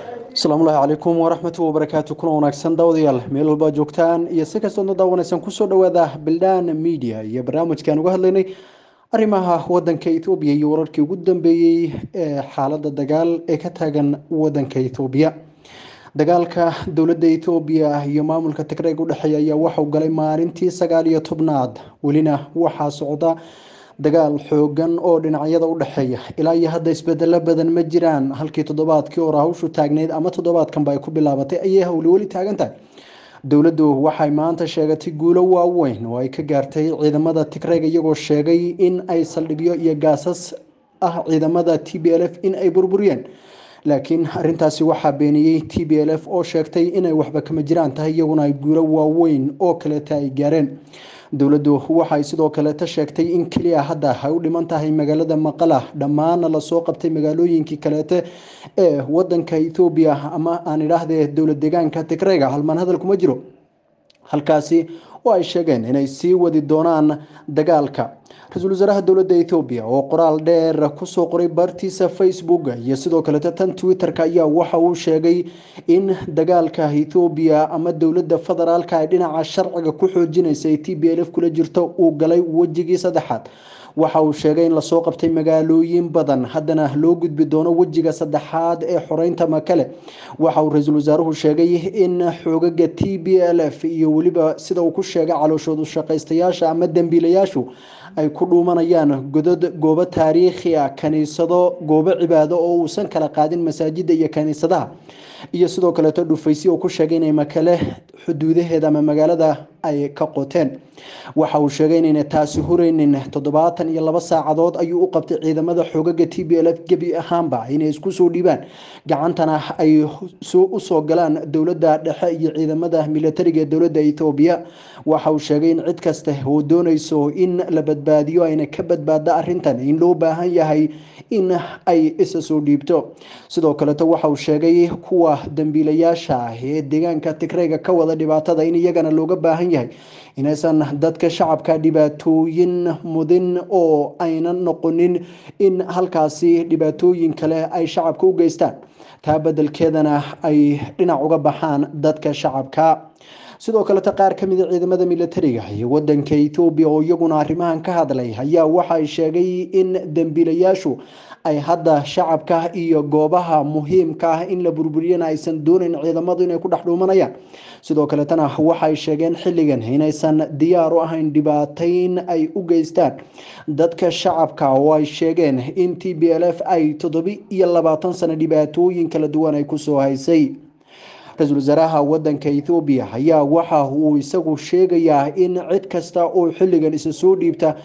asalaamullahi calaykum waraxmatu wabarakaatu kuna wanaagsan daawadayaal meel walba joogtaan iyo si kastoodna daawanaysan kusoo dhawaada bildaan media iyo barnaamijkaan uga hadlaynay arrimaha wadanka ethoobiya iyo wararkii ugu dambeeyey ee xaalada dagaal ee ka taagan wadanka ethoobiya dagaalka dowladda ethoobiya iyo maamulka tigreeg u dhexeeya ayaa waxauu galay maalintii sagaal iyo tobnaad welina waxaa socda dagaal xoogan oo dhinacyada u dhexeeya ilaa iyo hadda isbedelo badan ma jiraan halkii toddobaadkii hore hawshu taagneyd ama toddobaadkanba ay ku bilaabatay ayay hawli weli taagan tahay dowladdu waxay maanta sheegatay guulo waaweyn oo ay ka gaartay ciidamada tigreeg iyagoo sheegay in ay saldhigyo iyo gaasas ah ciidamada t b l f in ay burburiyeen laakiin arintaasi waxaa beeniyey t b l f oo sheegtay inay waxba kama jiraan tahay iyaguna ay guulo waaweyn oo kaleeta ay gaareen dowladdu waxay sidoo kaleeta sheegtay in keliya hadda ay u dhiman tahay magaalada maqala dhammaana lasoo qabtay magaalooyinkii kaleete ee wadanka ethoobiya ama aan idhaahdee dowlad deegaanka tigreega halmaan hadal kuma jiro halkaasi oo ay sheegeen inay sii wadi doonaan dagaalka ra-iisul wasaaraha dowladda ethoobiya oo qoraal dheer kusoo qoray bartiisa facebook iyo sidoo kaleeta tan twitter-ka ayaa waxa uu sheegay in dagaalka ethoobiya ama dowladda federaalka ay dhinaca sharciga ku xoojinaysa ee t b l f kula jirto uu galay wejigii saddexaad waxa uu sheegay in lasoo qabtay magaalooyin badan haddana loo gudbi doono wejiga saddexaad ee xoreynta makale waxa uu ra-iisul wasaaruhu sheegay in xoogaga t b l f iyo weliba sida uu ku sheegay calooshoodu shaqaystayaasha ama dembiilayaashu ay ku dhuumanayaan godod goobo taariikhi a kaniisado goobo cibaado oo uusan kala qaadin masaajida iyo kaniisadaha iyo sidoo kaleeto dhufaysyo uu ku sheegay inay makale xuduudaheeda ama magaalada ay ka qoteen waxa uu sheegay inayna taasi hureynin toddobaatan iyo laba saacadood ayuu u qabtay ciidamada xoogaga t b l f gebi ahaanba inay isku soo dhiibaan gacantana ay usoo galaan dowladda dhexe iyo ciidamada militariga ee dowladda ethoobiya waxa uu sheegay in cid kasta oo dooneyso in la badbaadiyo ayna ka badbaada arintan in loo baahan yahay in ay isa soo dhiibto sidoo kaleeto waxa uu sheegay kuwa dambiilayaasha ah ee deegaanka tigreega ka wada dhibaatada in iyagana looga baahan yahay inaysan dadka shacabka dhibaatooyin mudin oo aynan noqonin in halkaasi dhibaatooyin kale ay shacabka u geystaan taa bedelkeedana ay dhinac uga baxaan dadka shacabka sidoo kaleta qaar ka mida ciidamada militariga iyo wadanka ethoobiya oo iyaguna arrimahan ka hadlay ayaa waxay sheegay in dembiilayaashu ay hadda shacabka iyo goobaha muhiimka ah in la burburiyana aysan doonayn ciidamadu inay ku dhex dhuumanayaan sidoo kaletana waxay sheegeen xilligan inaysan diyaar u ahayn dhibaateyn ay u geystaan dadka shacabka oo ay sheegeen in t b l f ay toddobi iyo labaatan sano dhibaatooyin kala duwan ay kusoo haysay ra-iisul wasaaraha wadanka ethoobiya ayaa waxa uu isagu sheegayaa in cid kasta oo xilligan isa soo dhiibta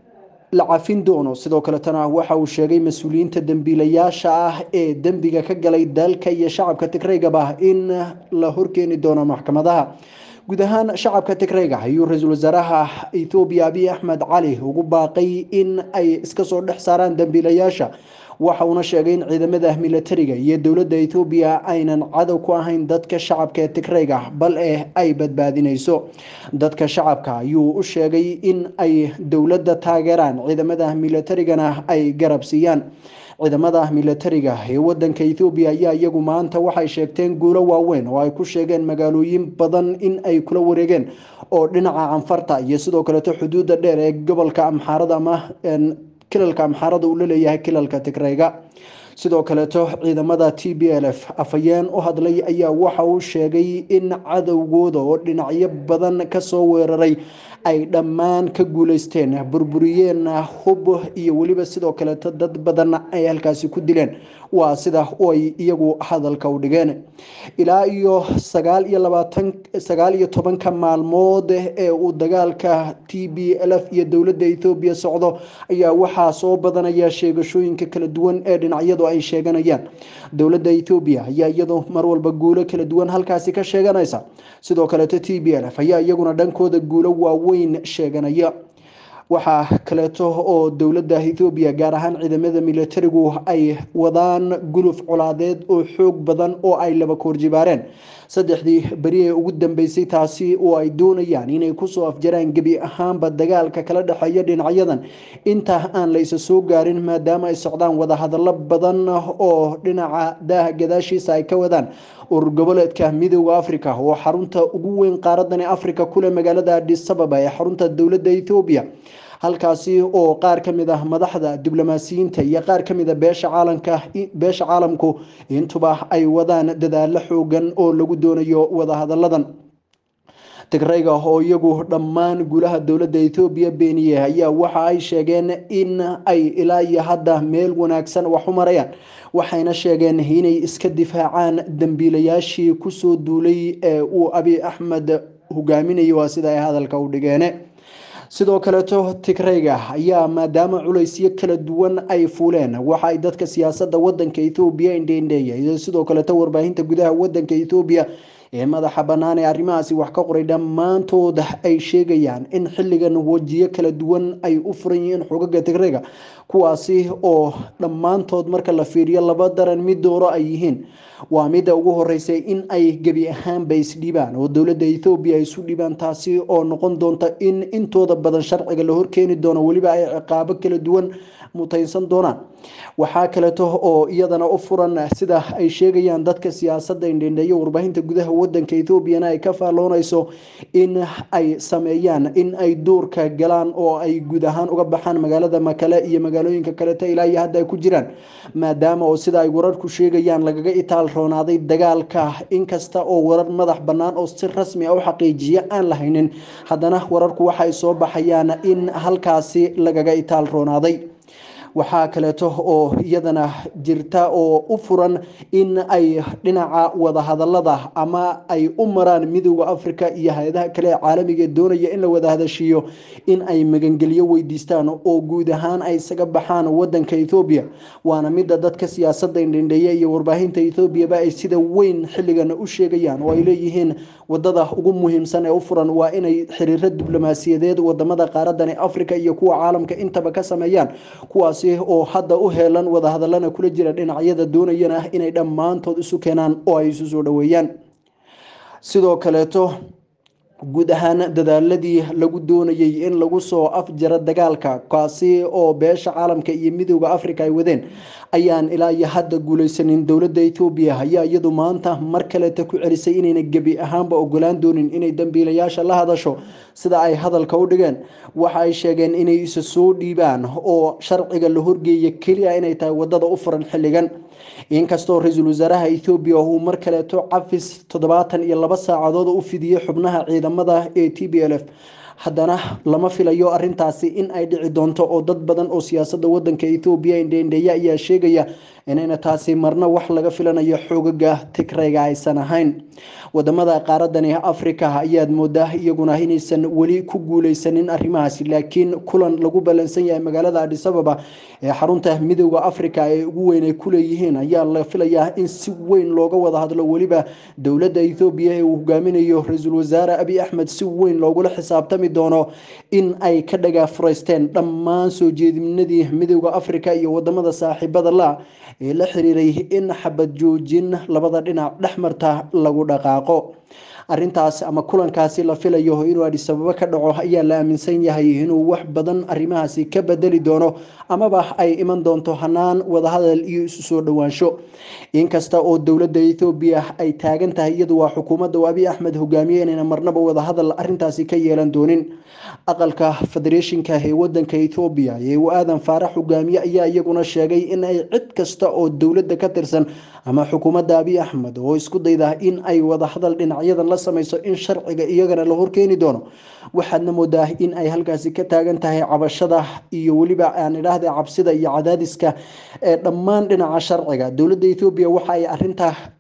la cafin doono sidoo kaletana waxa uu sheegay mas-uuliyiinta dembiilayaasha ah ee dembiga ka galay dalka iyo shacabka tigreegaba in la horkeeni doono maxkamadaha guud ahaan shacabka tigreega ayuu ra-iisul wasaaraha ethoobiya abiy axmed cali ugu baaqay in ay iska soo dhex saaraan dembiilayaasha waxa uuna sheegay in ciidamada militariga iyo dowladda ethoobiya aynan cadow ku ahayn dadka shacabka ee tigreega bal eh ay badbaadinayso dadka shacabka ayuu u sheegay in ay dowladda taageeraan ciidamada militarigana ay garab siiyaan ciidamada militariga ee wadanka ethoobiya ayaa iyagu maanta waxay sheegteen guulo waaweyn oo ay ku sheegeen magaalooyin badan in ay kula wareegeen oo dhinaca canfarta iyo sidoo kaleeto xuduudda dheer ee gobolka amxaarada ama kilalka amxaarada uu la leeyahay kilalka tigreega sidoo kaleeto ciidamada t b l f afhayeen u hadlay ayaa waxa uu sheegay in cadowgooda oo dhinacyo badan kasoo weeraray ay dhammaan ka guuleysteen burburiyeen hub iyo weliba sidoo kaleeto dad badan ay halkaasi ku dileen waa sida ay iyagu hadalka u dhigeen ilaa iyo sagaal iyo labaatan sagaal iyo tobanka maalmood ee uu dagaalka t b l f iyo dowladda ethoobiya socdo ayaa waxaa soo badanaya sheegashooyinka kala duwan ee dhinacyadu ay sheeganayaan dowladda ethoobiya ayaa iyadu mar walba guulo kala duwan halkaasi ka sheeganaysa sidoo kaleeto t b l f ayaa iyaguna dhankooda guulo waaweyn sheeganaya waxaa kaleeto oo dowladda ethoobiya gaar ahaan ciidamada militarigu ay wadaan guluf colaadeed oo xoog badan oo ay laba koorjibaareen saddexdii beri ee ugu dambeysay taasi oo ay doonayaan inay kusoo afjaraan gebi ahaanba dagaalka kala dhexeeya dhinacyadan inta aan la isa soo gaarin maadaama ay socdaan wadahadallo badan oo dhinaca daaha gadaashiisa ay ka wadaan urur goboleedka midooda africa oo xarunta ugu weyn qaaradani africa kule magaalada adisababa ee xarunta dowladda ethoobiya halkaasi oo qaar ka mid ah madaxda diblomaasiyiinta iyo qaar ka mid a beesha caalamka beesha caalamku intuba ay wadaan dadaalo xoogan oo lagu doonayo wadahadalladan tigrayga oo iyagu dhammaan guulaha dowladda ethoobiya beeniye ayaa waxa ay sheegeen in ay ilaa iyo hadda meel wanaagsan wax u marayaan waxayna sheegeen inay iska difaacaan dambiilayaashii kusoo duulay ee uu abi axmed hogaaminayo waa sida ay hadalka u dhigeene sidoo kaleeto tigrayga ayaa maadaama culaysyo kala duwan ay fuuleen waxa ay dadka siyaasadda wadanka ethoobiya indheindheeya iyo sidoo kaleeto warbaahinta gudaha wadanka ethoobiya ee madaxa bannaan ee arrimahaasi wax ka qoray dhammaantood ay sheegayaan in xilligan wajiyo kala duwan ay u furan yihiin xogaga tigrayga kuwaasi oo dhammaantood marka la fiiriyo laba daran mid dooro ay yihiin waa midda ugu horeysay in ay gebi ahaanba isdhibaan oo dowladda ethoobiya ay isu dhibaan taasi oo noqon doonta in intooda badan sharciga la horkeeni doono weliba ay ciqaabo kala duwan mutaysan doonaan waxaa kaleeto oo iyadana u furan sida ay sheegayaan dadka siyaasadda indhendheeyo warbaahinta gudaha wadanka ethoobiana ay ka faalloonayso in ay sameeyaan in ay duurka galaan oo ay guud ahaan uga baxaan magaalada makale iyo magaalooyinka kaleeto ilaa iyo hadda ay ku jiraan maadaama oo sida ay wararku sheegayaan lagaga itaal roonaaday dagaalka inkasta oo warar madax bannaan oo si rasmi a u xaqiijiya aan la haynin haddana wararku waxay soo baxayaan in halkaasi lagaga itaal roonaaday waxaa kaleeto oo iyadana jirta oo u furan in ay dhinaca wadahadalada ama ay u maraan midooda africa iyo hay-adaha kale ee caalamiga doonaya in la wada hadashiiyo in ay magangelyo weydiistaan oo guud ahaan ay isaga baxaan wadanka ethoobiya waana midda dadka siyaasadda indhendheeya iyo warbaahinta ethoobiaba ay sida weyn xilligan u sheegayaan oo ay leeyihiin wadada ugu muhiimsan ee u furan waa inay xiriiro diblomaasiyadeed wadamada qaaradani africa iyo kuwa caalamka intaba ka sameeyaan kuwaasi oo hadda u heelan wadahadalana kula jira dhinacyada doonayana inay dhammaantood isu keenaan oo ay isu soo dhaweeyaan sidoo kaleeto guud ahaan dadaaladii lagu doonayay in lagu soo afjaro dagaalka kaasi oo beesha caalamka iyo midooda africa ay wadeen ayaan ilaa iyo hadda guuleysanin dowladda ethoobiya ayaa iyadu maanta mar kaleeta ku celisay inayna gebi ahaanba ogolaan doonin inay dambiilayaasha la hadasho sida ay hadalka u dhigeen waxa ay sheegeen inay isa soo dhiibaan oo sharciga la horgeeya keliya inay tahay wadada u furan xilligan inkastoo ra-iisul wasaaraha ethoobiya uu mar kaleeto cafis toddobaatan iyo laba saacadood u fidiyey xubnaha ciidamada ee t b l f haddana lama filayo arintaasi in ay dhici doonto oo dad badan oo siyaasadda wadanka ethoobiya indheindheeya ayaa sheegaya inayna taasi marna wax laga filanayo xoogaga tigrayga aysan ahayn wadamada qaaradani africa ayaad moodaa iyaguna inaysan weli ku guuleysanin arrimahaasi laakiin kulan lagu ballansan yahay magaalada adisababa ee xarunta midooda africa ee ugu weyn ay kuleeyihiin ayaa la filayaa in si weyn looga wada hadlo weliba dowladda ethoobiya ee uu hogaaminayo ra-iisul wasaare abi axmed si weyn loogula xisaabtami doono in ay ka dhagaa furaysteen dhammaan soo jeedinadii midooda africa iyo wadamada saaxiibada la ee la xiriiray in xabad joojin labada dhinac dhexmarta lagu dhaqaaqo arintaas ama kulankaasi la filayo inuu adisababo ka dhaco ayaa la aaminsan yahay inuu wax badan arrimahaasi ka bedeli doono amaba ay iman doonto hanaan wadahadal iyo isu soo dhowaansho inkasta oo dowladda ethoobiya ay taagan tahay iyadu waa xukuumadda abi axmed hogaamiye inayna marnaba wadahadal arintaasi ka yeelan doonin aqalka federeeshinka ee wadanka ethoobiya ee uu aadan faarax hogaamiye ayaa iyaguna sheegay in ay cid kasta oo dowladda ka tirsan ama xukuumadda abi axmed oo isku dayda in ay wadahadal dhinacyadan la samayso in sharciga iyagana la horkeeni doono waxaadna moodaa in ay halkaasi ka taagan tahay cabashada iyo weliba aan idhaahda cabsida iyo cadaadiska ee dhammaan dhinaca sharciga dowladda ethoobiya waxa ay arintaa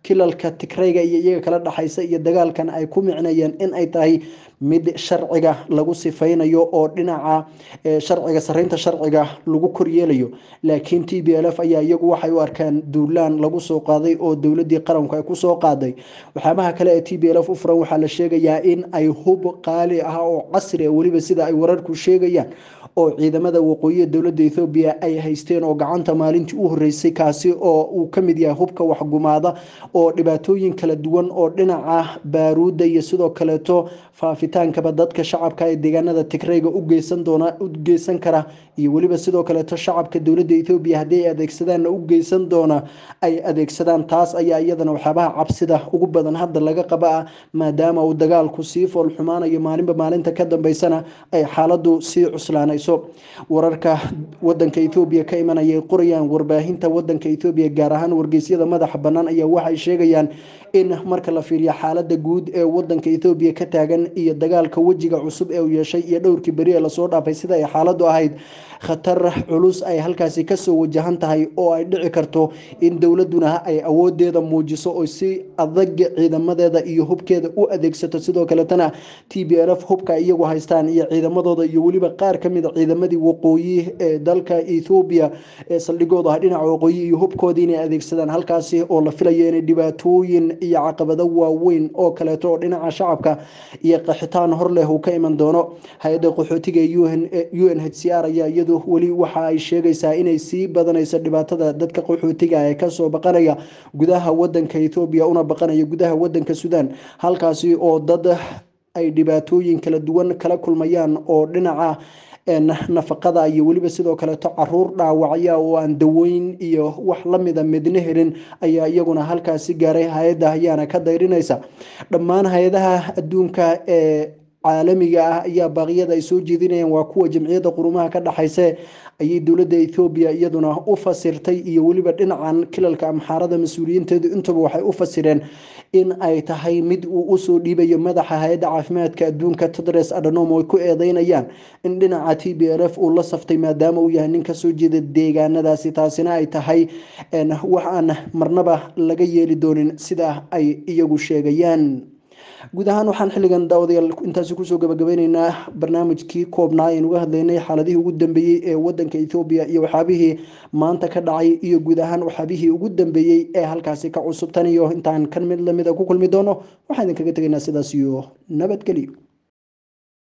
kilalka tigrayga iyo iyaga kala dhexaysa iyo dagaalkan ay ku micnayeen in ay tahay mid sharciga lagu sifaynayo oo dhinaca sharciga sareynta sharciga lagu koryeelayo laakiin t b l f ayaa iyagu waxay u arkaan duulaan lagu soo qaaday oo dowladii qaranku ay kusoo qaaday waxyaabaha kale ee t b l f u furan waxaa la sheegayaa in ay hub qaali ah oo casri ah weliba sida ay wararku sheegayaan oo ciidamada waqooyiga dowladda ethoobiya ay haysteen oo gacanta maalintii u horeysay kaasi oo uu ka mid yahay hubka waxgumaada oo dhibaatooyin kala duwan oo dhinaca baaruudda iyo sidoo kaleeto faafitaankaba dadka shacabka ee deegaanada tigrayga u geysan doona u geysan kara iyo weliba sidoo kaleeto shacabka dowladda ethoobiya haddii ay adeegsadaanna u geysan doona ay adeegsadaan taas ayaa iyadana waxyaabaha cabsida ugu badan hadda laga qaba ah maadaama uu dagaalku sii fool xumaanayo maalinba maalinta ka dambeysana ay xaaladu sii cuslaanayso wararka wadanka ethoobiya ka imanaya ay qorayaan warbaahinta wadanka ethoobiya gaar ahaan wargeysyada madaxa bannaan ayaa waxay sheegayaan in marka la fiiriyo xaalada guud ee wadanka ethoobiya ka taagan iyo dagaalka wejiga cusub ee uu yeeshay iyo dhowrkii beri ee lasoo dhaafay sida ay xaaladu ahayd khatar culus ay halkaasi kasoo wajahan tahay oo ay dhici karto in dowladuna ay awoodeeda muujiso oo si adag ciidamadeeda iyo hubkeeda u adeegsato sidoo kaletana t b l f hubka iyagu haystaan iyo ciidamadooda iyo weliba qaar kamid a ciidamadii waqooyi ee dalka ethoobiya ee saldhigooda ah dhinaca waqooyi iyo hubkoodii inay adeegsadaan halkaasi oo la filayo inay dhibaatooyin iyo caqabado waaweyn oo kaleeto oo dhinaca shacabka iyo qaxitaan hor leh uu ka iman doono hay-adda qaxootiga u n h c r ayaa iyadu weli waxa ay sheegaysaa inay sii badanayso dhibaatada dadka qaxootiga ee kasoo baqanaya gudaha wadanka ethoobiya una baqanaya gudaha wadanka sudan halkaasi oo dad ay dhibaatooyin kala duwan kala kulmayaan oo dhinaca nafaqada iyo weliba sidoo kaleeto caruur dhaawacya oo aan daweyn iyo wax lamida midna helin ayaa iyaguna halkaasi gaaray hay-adda ayaana ka dayrinaysa dhammaan hay-adaha adduunka ee caalamiga ah ayaa baaqyada ay soo jeedinayaan waa kuwa jamciyadda qurumaha ka dhexayse ayay dowladda ethoobiya iyaduna u fasirtay iyo weliba dhinacan kilalka amxaarada mas-uuliyiinteedu intaba waxay u fasireen in ay tahay mid uu usoo dhiibayo madaxa hay-adda caafimaadka adduunka tedres adhanom ay ku eedeynayaan in dhinaca t b l f uu la saftay maadaama uu yahay nin kasoo jeeda deegaanadaasi taasina ay tahay wax aan marnaba laga yeeli doonin sida ay iyagu sheegayaan guud ahaan waxaan xilligan daawadayaal intaasi kusoo gabagabeyneynaa barnaamijkii koobnaa aynu uga hadlaynay xaaladihii ugu dambeeyey ee wadanka ethoobiya iyo waxyaabihii maanta ka dhacay iyo guud ahaan waxyaabihii ugu dambeeyey ee halkaasi ka cusub tan iyo intaan kan mid lamida ku kulmi doono waxaan idinkaga tegaynaa sidaas iyo nabadgelyo